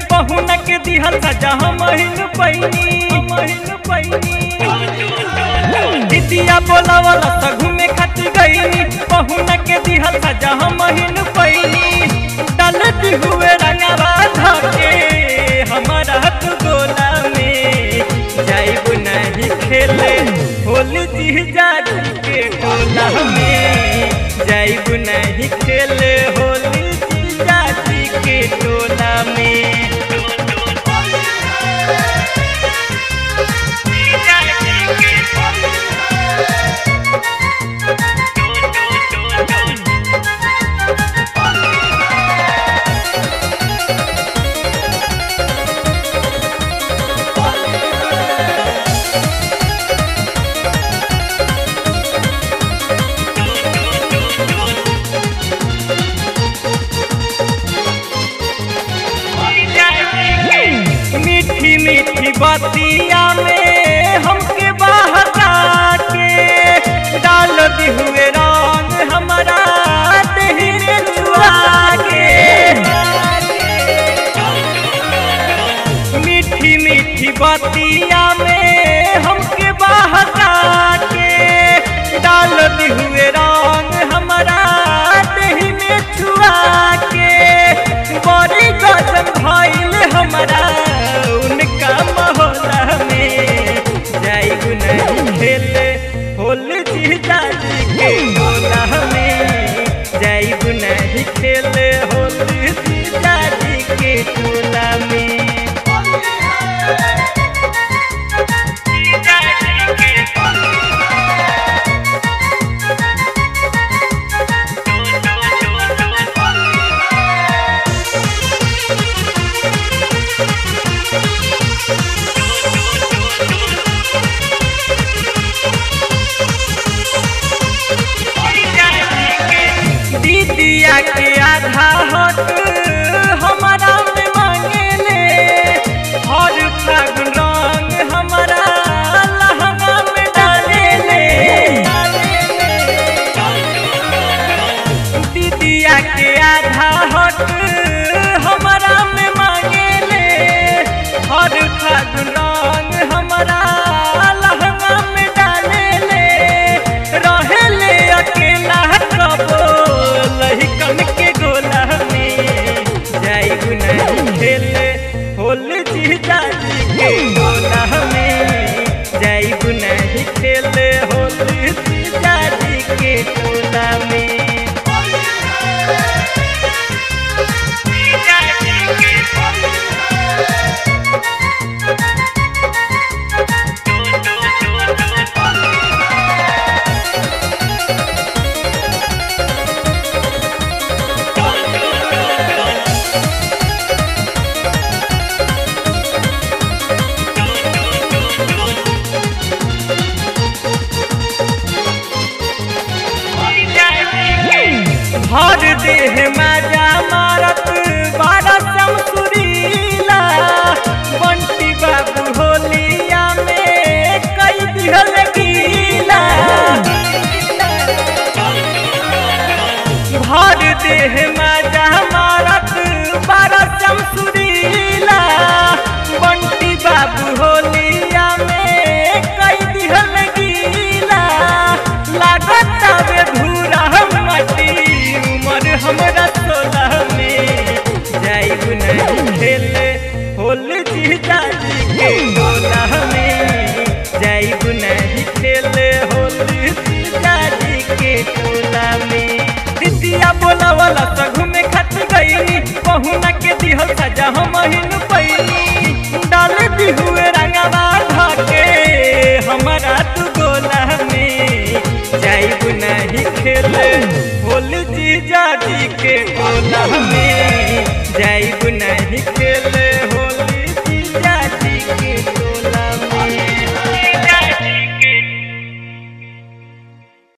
पहुना के दिहल सजा हम हिन पैनी महिन पैनी दीदिया बोलावला त घूमे खातिर गईनी पहुना के दिहल सजा हम हिन पैनी डालत हुए रंगवा धके हमारा हाथ गोला में जाइब नहीं खेले होली जी जाती के टोला में जाइब नहीं खेले होली जी जाती के टोला में मीठी मीठी बतिया में हमके बहका के डाल दी हुए रंग हमारा देहरे छुआ के मीठी मीठी बतिया में हमके बहका के डाल दी हुए रंग हमारा देह में छुआ के बड़ी गजन भइल हमारा उनका मोहल्ला में जाइब नहीं खेले होल जी जाजी के टोला में जाइब नहीं खेले होल जी जाजी के टोला में दीदिया के आधा हक हमारा में मांगेले हर फागुन रंग हमारा लहंगा में डालेले दीदिया के आधा हक हमारा में मांगेले हर फागुन रंग हमारा लहंगा में डालेले रहेले अकेला कबो लहिकन के गोला में जाइब नहीं खेले होल जी जाजी के गोला में जाइब नहीं खेले होल जी जाजी के टोला में भर देह माजा मारत बारह शमसुरीला बंटी बाबू होलिया में कई दिहल गीला भर देह माजा मारत बारह शमसुरीला बंटी बाबू होलिया में कई दिहल गीला लागत रे धूरा मटी उमर हमरा सोलह में जाइब नहीं खेले होल जी जाजी के टोला में जाइब नहीं खेले होल जी जाजी के टोला में दिदिया बोला वाला त घूमे खातिर गईनी पहुना के दिहल सजा हम हिन पैनी डाल दी हुए रंगवा धके हमारा तू गोला में जाइब नहीं खेले होल जी जाजी के गोला में जाइब नहीं खेले